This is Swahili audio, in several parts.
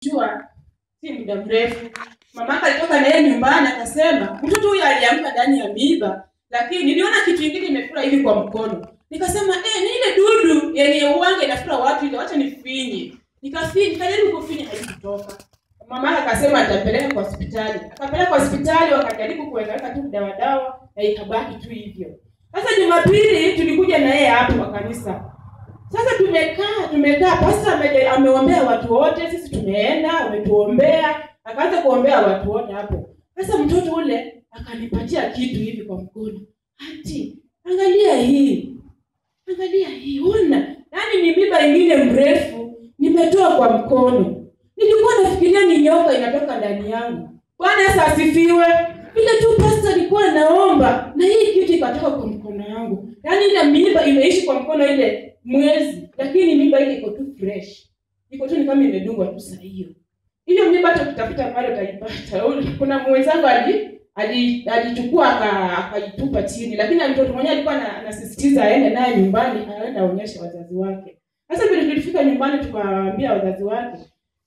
kushtua si muda mrefu mamaka alitoka na yeye nyumbani akasema mtoto huyu aliamka ndani ya miiba lakini niliona kitu ingine imefura hivi kwa mkono nikasema eh, ni ile dudu yenye uwanga inafura watu ile wacha nifinye nikafinye nikajaribu kufinya haikutoka mama akasema nitapeleka kwa hospitali akapeleka kwa hospitali wakajaribu kuwekaweka tu dawa dawa na ikabaki tu hivyo sasa jumapili tulikuja na yeye hapo kwa kanisa sasa tumekaa tumekaa pasta ame- ameombea watu wote sisi tumeenda ametuombea akaanza kuombea watu wote hapo sasa mtoto ule akanipatia kitu hivi kwa mkono ati angalia hii angalia hii ona yaani ni miba ingine mrefu nimetoa kwa mkono nilikuwa nafikiria ni nyoka inatoka ndani yangu bwana yesu asifiwe vile tu pasta alikuwa naomba na hii kitu ikatoka kwa mkono yangu yaani ile miba imeishi kwa mkono ile mwezi lakini miba ile iko tu fresh iko tu ni kama imedungwa tu saa hiyo hiyo miba hata ukitafuta pale utaipata kuna mwenzangu ali ali- alichukua aka- akaitupa chini lakini mtoto mwenyewe alikuwa ana- anasisitiza aende naye nyumbani aende aonyeshe wazazi wake sasa vile tulifika nyumbani tukawaambia wazazi wake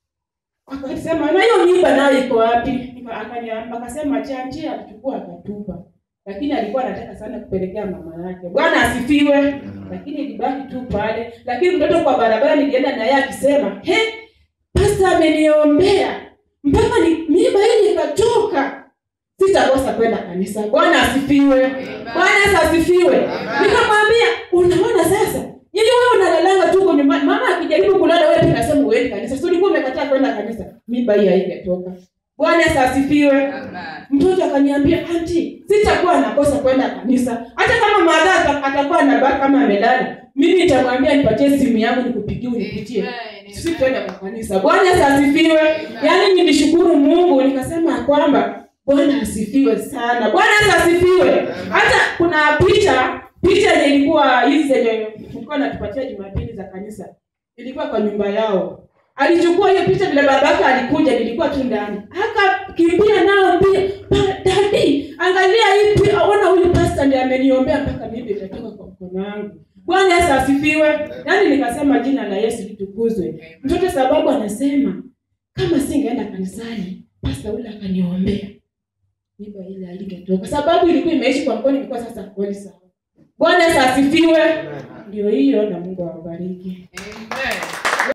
akasema na hiyo mimba nayo iko wapi Nika- akaniamba- akasema chanchi alichukua akatupa lakini alikuwa anataka sana kupelekea mama yake bwana asifiwe lakini ilibaki tu pale lakini mtoto kwa barabara nilienda na yeye akisema he pasta ameniombea mpaka ni mimba hili ikatoka sitakosa kwenda kanisa bwana asifiwe bwana yesu asifiwe nikamwambia unaona sasa ili wewe unalalanga tu huko nyumbani mama akijaribu kulala wewe pia unasema uendi kanisa si ulikuwa umekataa kwenda kanisa mimba hii haingetoka bwana yesu asifiwe mtoto akaniambia anti sitakuwa nakosa kwenda kanisa hata kama madha ata- atakuwa nabaki kama amelala mimi nitamwambia nipatie simu yangu nikupigie unipitie sisi twende kwa kanisa bwana yesu asifiwe yaani nilishukuru mungu nikasema ya kwamba bwana asifiwe sana bwana yesu asifiwe hata kuna picha picha yenye ilikuwa hizi zenye ilikuwa natupatia jumapili za kanisa ilikuwa kwa nyumba yao alichukua hiyo picha vile babake alikuja nilikuwa tu ndani akakimbia nao mbio "Pa- dadi angalia hii pi- ona huyu pasta ndiye ameniombea mpaka mimi itatoka kwa mkono wangu bwana yesu asifiwe yaani nikasema jina la yesu litukuzwe mtoto sababu anasema kama singeenda kanisani pasta ule akaniombea mimba ile haingetoka sababu ilikuwa imeishi kwa mkono ilikuwa sasa kweli sawa bwana yesu asifiwe ndio hiyo na mungu awabariki Amen.